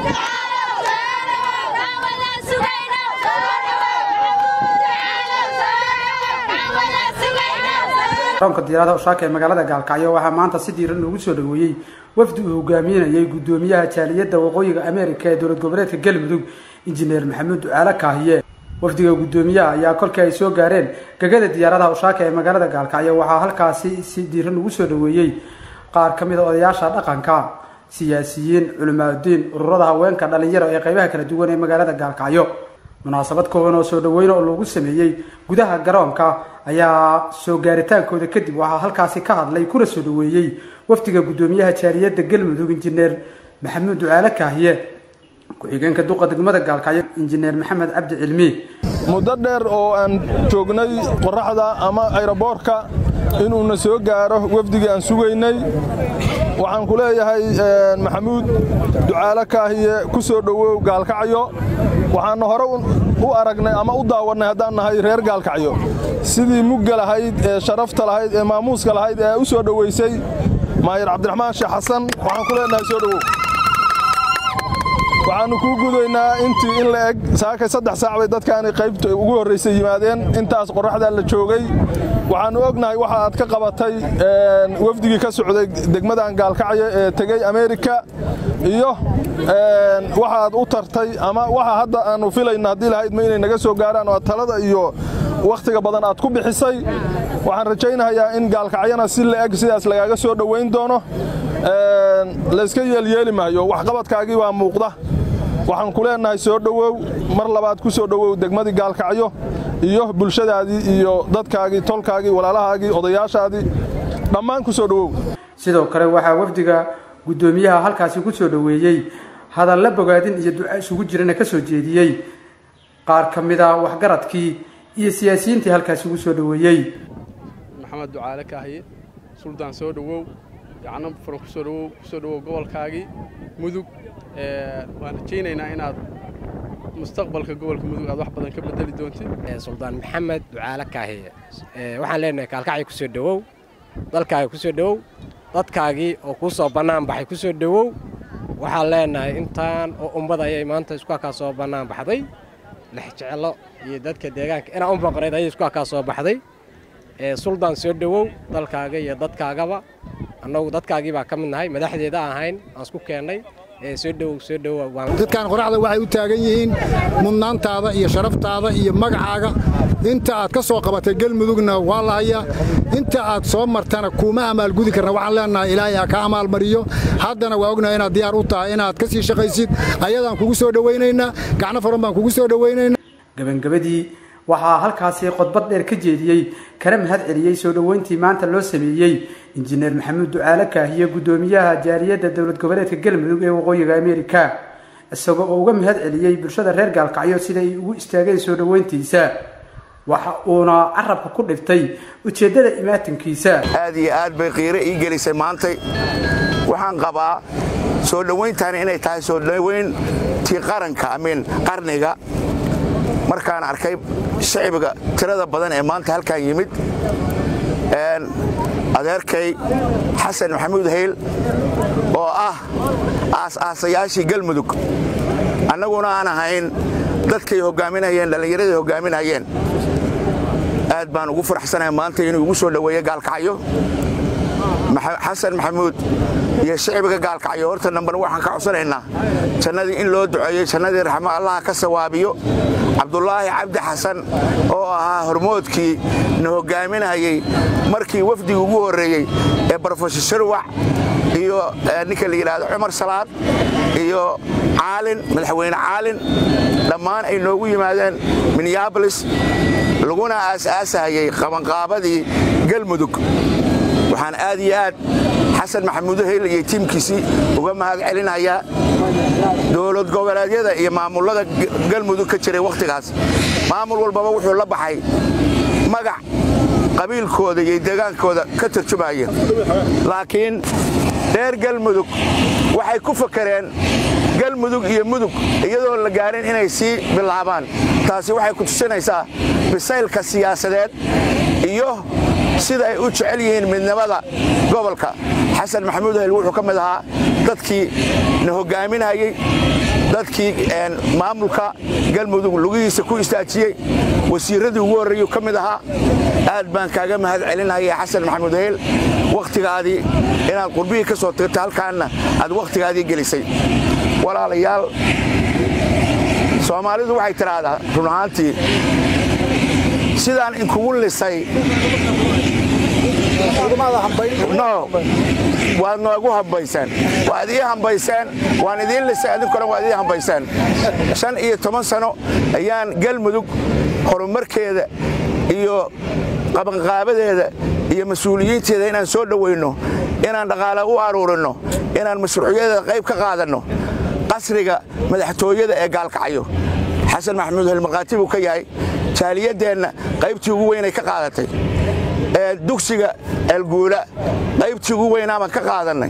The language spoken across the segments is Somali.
garoonka diyaaradaha ushaaka ee magaalada gaalkacyo waxaa maanta si diiran loogu soo dhaweeyey wafdi uu hogaaminayay gudoomiyaha jaaliyadda waqooyiga ameerika ee dowlad goboleedka galmudug injineer maxamuud ducaale kaahiye wafdiga gudoomiyaha ayaa kolkii ay soo gaareen gegada diyaaradaha ushaaka ee magaalada gaalkacyo waxaa halkaasi si diiran lagu soo dhaweeyey qaar ka mid a odayaasha dhaqanka siyaasiyiin culimaadudiin ururada haweenka dhalinyaro ee qeybaha kala duwan ee magaalada gaalkacyo munaasabad kooban oo soo dhaweyn oo lagu sameeyey gudaha garoonka ayaa soo gaaritaankooda kadib waxaa halkaasi ka hadlay kuna soo dhaweeyey wafdiga gudoomiyaha jaaliyadda galmudug injineer maxamuud ducaale kaahiye ku-xigeenka duqa degmada gaalkacyo injineer maxamed cabdi cilmi muddo dheer oo aan joognay qoraxda ama ayroboorka inuuna soo gaaro wafdigii aan sugaynay waxaan ku leeyahay maxamuud ducaale kaahiye ku soo dhowow gaalkacyo waxaanna hore u aragnay ama u daawannay haddaan nahay reer gaalkacyo sidii mugga lahayd ee sharafta lahayd ee maamuuska lahayd ee u soo dhowaysay maayir cabdiraxmaan sheekh xasan waxaan ku leenahay soo dhowow waxaannu kuu gudaynaa intii in la eg saakay saddex saac bay dadkaani qaybta ugu horraysay yimaadeen intaas qorraxdaa la joogay waxaannu ognahay waxa aad ka qabatay wafdigii ka socday degmadan gaalkacyo ee tegey ameerika iyo waxa aad u tartay ama waxa hadda aannu filayna haddii lahaydma inay naga soo gaaraan oo talada iyo wakhtiga badan aad ku bixisay waxaan rajaynayaa in gaalkacyana si la eg sidaas lagaaga soo dhowayn doono layska yeelyeeli maayo waxqabadkaagii waa muuqda waxaan ku leenahay soo dhowow mar labaad ku soo dhowow degmadii gaalkacyo iyo bulshadaadii iyo dadkaagii tolkaagii walaalahaagii odayaashaadii dhammaan ku soo dhowow sidoo kale waxaa wafdiga guddoomiyaha halkaasi ku soo dhoweeyey hadalla bogaadin iyo duca isugu jirana ka soo jeediyey qaar ka mid a waxgaradkii iyo siyaasiyiintii halkaasi ugu soo dhoweeyey maxamed ducaale kaahiye suldaan soo dhowow gacno furan kusoo dhowow kusoo dhowow gobolkaagii mudug waan rajaynaynaa inaad mustaqbalka gobolka mudug aad wax badan ka bedeli doontid suldaan maxamed ducaale kaahiye waxaan leenahay kaalkacyo ku soo dhowow dalkaaga ku soo dhowow dadkaagii oo kuu soo bannaan baxay ku soo dhowow waxaan leenahay intaan oo ummad ayay maanta isku halkaa soo bannaan baxday lexjeclo iyo dadka deegaanka inaa u maqnayd ayay isku halkaa soo baxday suldaan soo dhowow dalkaaga iyo dadkaagaba annagu dadkaagii baa ka mid nahay madaxdeeda ahayn aan isku keennay dadkan qoraxda waxay u taagan yihiin mudnaantaada iyo sharaftaada iyo magacaaga inta aad ka soo qabatay gelmudugna waa la hayaa inta aad soo martana kuuma amaalgudi karna waxaan leenahay ilaahay ha ka amaalmariyo haddana waa ognahay inaad diyaar u tahay inaad ka sii shaqaysid ayadaan kugu soo dhowaynaynaa gacno furan baan kugu soo dhowaynaynaa gabangabadii waxaa halkaasi khudbad dheer ka jeediyey kana mahad celiyey soo dhoweyntii maanta loo sameeyey injineer maxamuud ducaale kaahiye guddoomiyaha jaaliyadda dowlad goboleedka galmudug ee waqooyiga ameerika isagoo oo uga mahad celiyey bulshada reer gaalkacyo sida ay ugu istaageen soo dhoweyntiisa waxa uuna carabka ku dhiftay ujeeddada imaatinkiisa aad iyo aad bay qiiro ii gelisay maantay waxaan qabaa soo dhowayntaani inay tahay soo dhowayntii qaranka amiin qarniga markaan arkay shacbiga tirada badan ee maanta halkan yimid adeerkay xasan maxamuud hayl oo ah aas-aasayaashii galmudug annaguna aan ahayn dadkay hoggaaminayeen dhallinyaraday hoggaaminayeen aad baan ugu faraxsanahay maanta inuu igu soo dhoweeyo gaalkacyo xasan maxamuud iyo shicbiga gaalkacyo horta nambarn waxaan ka codsanaynaa jannadii in loo duceeyey jannadii raxmo allaha ka sawaabiyo cabdulaahi cabdi xasan oo ahaa hormoodkii na hoggaaminayey markii wafdiga ugu horreeyey ee brofesor sharwac iyo ninka la yidhaahdo cumar salaad iyo caalin madaxweyne caalin dhammaan ay noogu yimaadeen minneabolis laguna aas-aasahayey qabanqaabadii galmudug waxaan aad iyo aad xasan maxamuudo heyl iyo tiimkiisii uga mahad celinayaa dowlad goboleedyada iyo maamullada galmudug ka jiray wakhtigaas maamul walbaba wuxuu la baxay magac qabiilkooda iyo deegaankooda ka tarjumaya laakiin reer galmudug waxay ku fakareen galmudug iyo mudug iyadoon la gaarin inay sii bilaabaan taasi waxay ku tusinaysaa bisaylka siyaasadeed iyo sida ay u jecel yihiin midnimada gobolka xasan maxamuud hel wuxuu ka mid ahaa dadkii na hoggaaminayey dadkii maamulka galmudug lugihiisa ku istaajiyey wasiirradii ugu horreeyuu ka mid ahaa aad baan kaaga mahad celinaya xasan maxamuud hayl wakhtigaadii inaad qurbihii ka soo tirta halkaanna aad wakhtigaadii gelisay walaalayaal soomaalidu waxay tidhaahdaa run ahaantii sidaan inkugu lisay no waad noogu hambaysaan waad ii hambaysaan waan idiin lisay adinkuna waad ii hambaysaan shan iyo toban sano ayaan galmudug horumarkeeda iyo qabanqaabadeeda iyo mas-uuliyiinteeda inaan soo dhowayno inaan dhaqaale u aruurinno inaan mashruucyadeeda qayb ka qaadanno qasriga madaxtooyada ee gaalkacyo xasan maxamuud helmarkhaati buu ka yahay jaaliyaddeenna qaybtii ugu weynay ka qaadatay dugsiga eelguula qaybtii ugu weynaa baan ka qaadannay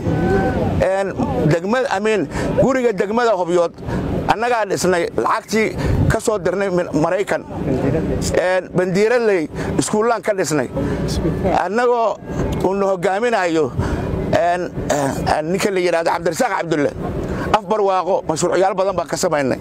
amiin guriga degmada hobyood annagaa dhisnay lacagtii ka soo dirnay maraykan bandiiradley iskuullaan ka dhisnay annagoo uuna hoggaaminayo ninka la yidhahdo cabdirasaaq cabdulle afbar waaqo mashruucyaal badan baan ka samaynay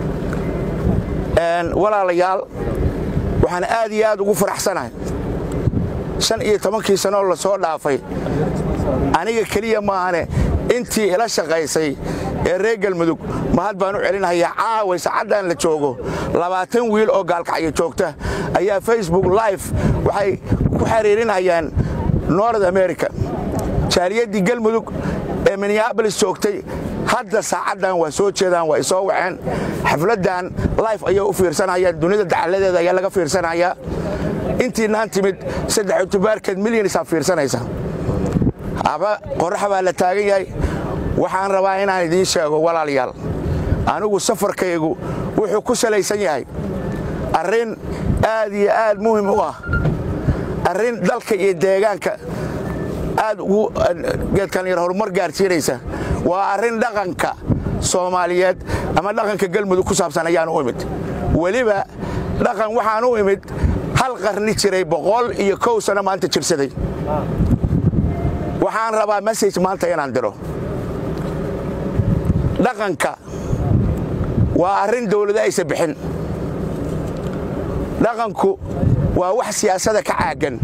walaalayaal waxaan aad iyo aad ugu faraxsanahay shan iyo tobankii sanoo la soo dhaafay aniga keliya maahane intii ila shaqaysay ee reer galmudug mahad baan u celinhayaa caaway sacaddaan la joogo labaatan wiil oo gaalkacyo joogta ayaa facebook live waxay ku xiriirinhayaan nord america jaaliyaddii galmudug ee minneabolis joogtay hadda saacaddan waa soo jeedaan waa isoo waceen xafladdan life ayaa u fiirsanayaan dunida dacaladeeda ayaa laga fiirsanayaa intiinaan timid saddex utubaarkeed milyanisaa fiirsanaysa aba qorrax baa la taagan yahay waxaan rabaa inaan idiin sheego walaalayaal anigu safarkaygu wuxuu ku salaysan yahay arrin aad iyo aad muhim u ah arrin dalka iyo deegaanka aad ugu geedkan yar horumar gaarsiinaysa waa arrin dhaqanka soomaaliyeed ama dhaqanka galmudug ku saabsan ayaan u imid weliba dhaqan waxaan u imid hal qarni jiray boqol iyo kow sano maanta jirsaday waxaan rabaa message maanta inaan diro dhaqanka waa arrin dawlado aysa bixin dhaqanku waa wax siyaasada ka caaggan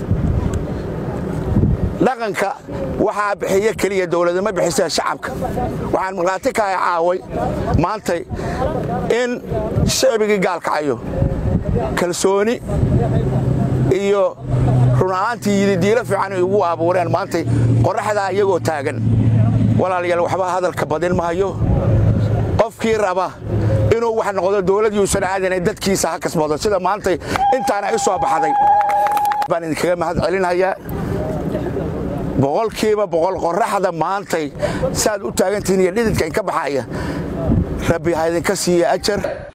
dhaqanka waxaa bixiya keliya dawladama bixisa shacabka waxaan markhaati kahay caaway maantay in shacbigii gaalkacayo kalsooni iyo run ahaantii yididiilo fiican ay ugu abuureen maantay qorraxdaa iyagoo taagan walaalayaal waxba hadalka badin mahayo qofkii raba inuu wax noqdo dawlad yuusan aadana dadkiisa ha kasbado sida maantay intaana i soo baxday baan idinkaga mahad celinayaa boqolkiiba boqol qorraxda maantay saaad u taagantihiin iyo dhididka inka baxaya rabbi ha idinka siiya ajar